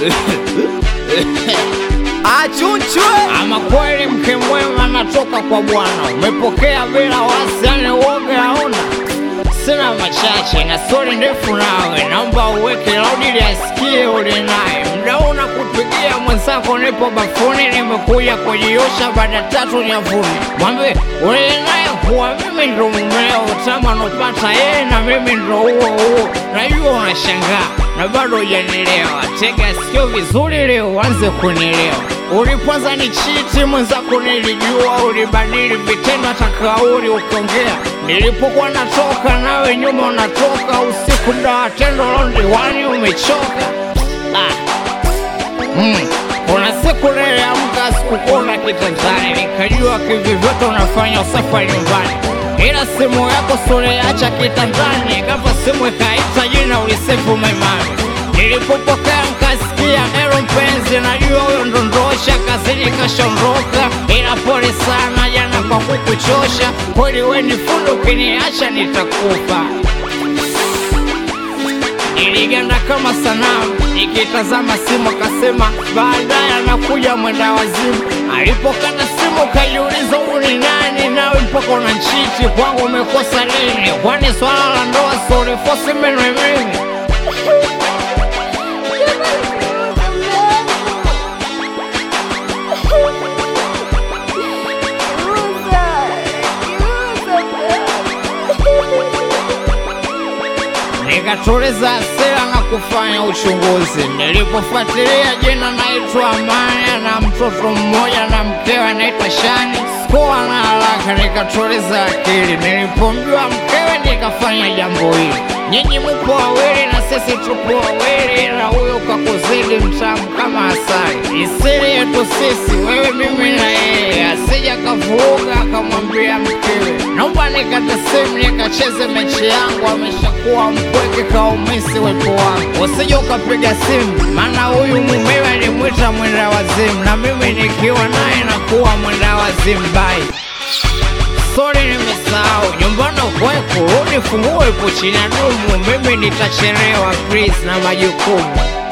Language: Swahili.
Achunchwe Ama kweli mke mwema anatoka kwa Bwana, umepokea bila wasi, yani uoga hauna. Sina machache na stori ndefu nawe, naomba uweke laudi ili asikie uli naye. Mda una kupigia mwenzako, nipo bafuni, nimekuja kujiosha baada tatu nyavuni. Mwambie uli naye kuwa mimi ndo mumeo, utamu anopata yeye na mimi ndo huo huo. Najua unashangaa na bado hujanielewa, tega sikio vizuri leo uanze kunielewa. Ulipoanza ni chiti mwenzako, nilijua ulibadili vitendo, hata kauli ukiongea. Nilipokuwa natoka nawe nyuma unatoka, usiku ndoa tendo londiwani umechoka. Ah. Mm. Kuna siku niliamka sikukuona kitandani, nikajua kivyovyote unafanya usafi wa nyumbani, ila simu yako suliacha kitandani, ghafla simu ikaita jina ulisefu maimani. Nilipopokea nkasikia ero mpenzi, najua huyo ndondosha kazini kashaondoka, ila pole sana jana kwa kukuchosha. Kweli we ni fundi, ukiniacha nitakufa. Niliganda kama sanamu nikitazama simu, akasema baadaye anakuja mwenda wazimu. Alipokata simu kajiuliza, huyu ni nani? Nawe mpaka unanchiti kwangu, umekosa nini? Kwani swala la ndoa solifosi meno mimi nikatuliza hasira na kufanya uchunguzi. Nilipofuatilia jina naitwa Amani na mtoto mmoja na mkewe anaitwa Shani. Sikuwa na haraka, nikatuliza akili. Nilipomjua mkewe nikafanya jambo hili. Nyinyi mupo wawili na sisi tupo wawili, na huyo kakuzidi mtamu kama asali. Isiri yetu sisi, wewe, mimi na yeye, asija kavuruga akamwambia mkewe, naomba nikate simu nikacheze mechi yangu. Ameshakuwa mpweke kaumisi wepo wangu, usije ukapiga simu, maana huyu mumewe alimwita mwenda wazimu, na mimi nikiwa naye nakuwa mwenda wazimu. Bai Sorry, nimesahau nyumbani kweko, rudi fungue ipo chini ya dumu, mimi nitachelewa please na majukumu